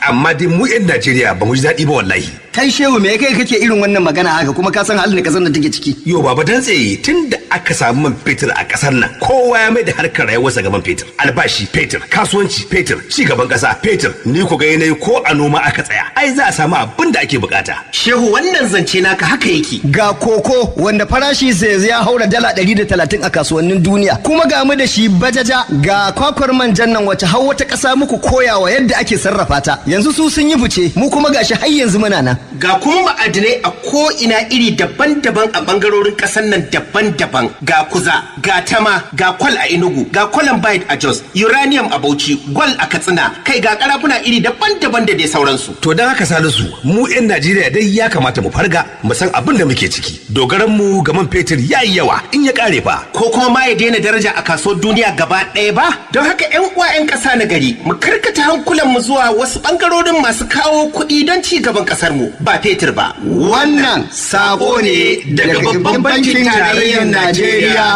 amma dai mu 'yan Najeriya ba mu ji daɗi ba wallahi. kai shehu me kai kake irin wannan magana haka kuma ka san halin da kasar da take ciki Yo baba dan tsaye tun da aka samu man fetur a ƙasar nan kowa ya mai da harkar rayuwarsa ga man fetur. Albashi fetur, kasuwanci fetur, ci gaban ƙasa fetur. Ni ku ga yanayi ko a noma aka tsaya. Ai za a samu abin da ake bukata. Shehu wannan zance naka haka yake. ga koko wanda farashi sai ya haura dala 130 a kasuwannin duniya kuma ga mu da shi bajaja ga kwakwar manjan nan wace har wata ƙasa muku koyawa yadda ake sarrafa ta yanzu su sun yi fice mu kuma gashi har yanzu muna nan Ga kuma ma'adinai a ko'ina iri daban-daban a bangarorin ƙasar nan daban-daban. Ga kuza, ga tama, ga kwal a Enugu, ga columbide a Jos, uranium a Bauchi, gwal a Katsina, kai ga karafuna iri daban-daban da dai sauransu. To don haka Salisu mu 'yan Najeriya dai ya kamata mu farga mu san abin da muke ciki. Dogaran mu ga man fetur ya yi yawa in ya kare fa. Ko kuma ma ya daina daraja a kasuwar duniya gaba ɗaya ba? Don haka 'yan uwa 'yan ƙasa na gari, mu karkata hankulanmu zuwa wasu bangarorin masu kawo kuɗi don ci gaban ƙasar mu ba fetur ba. wannan sako ne daga babban bankin tarayyar Najeriya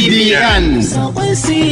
CBN Sakon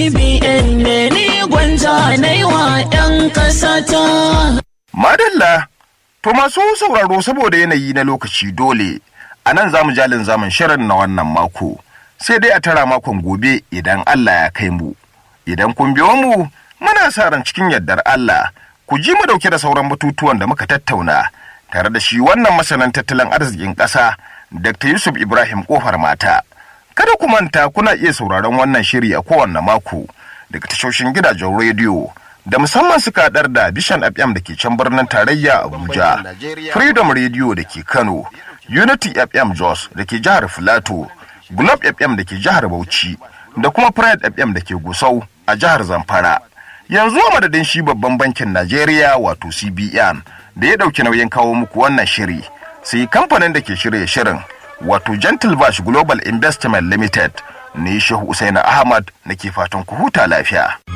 CBN ne ni gwanja na yi wa 'yan ƙasata. Madalla, to masu sauraro saboda yanayi na lokaci dole, a nan za mu jalin zaman shirin na wannan mako, sai dai a tara makon gobe idan Allah ya kai mu. Idan kun biyo mu, muna sa ran cikin yardar Allah, ku ji mu dauke da sauran batutuwan da muka tattauna, tare da shi wannan masanan tattalin arzikin ƙasa, Dr. Yusuf Ibrahim Kofar Mata. Kada ku manta kuna iya sauraron wannan shiri a kowanne mako daga tashoshin gidajen rediyo. da musamman suka haɗar da Bishan FM da ke can birnin tarayya Abuja, Freedom Radio da ke Kano, Unity FM Jos da ke jihar Filato, Globe FM da ke jihar Bauchi, da kuma Pride FM da ke Gusau a jihar Zamfara. Yanzu a madadin shi babban bankin Najeriya wato CBN da ya ɗauki nauyin kawo muku wannan shiri, sai kamfanin da ke shirya shirin wato Gentle Bash Global Investment Limited ne Shehu Usaina Ahmad nake fatan ku huta lafiya.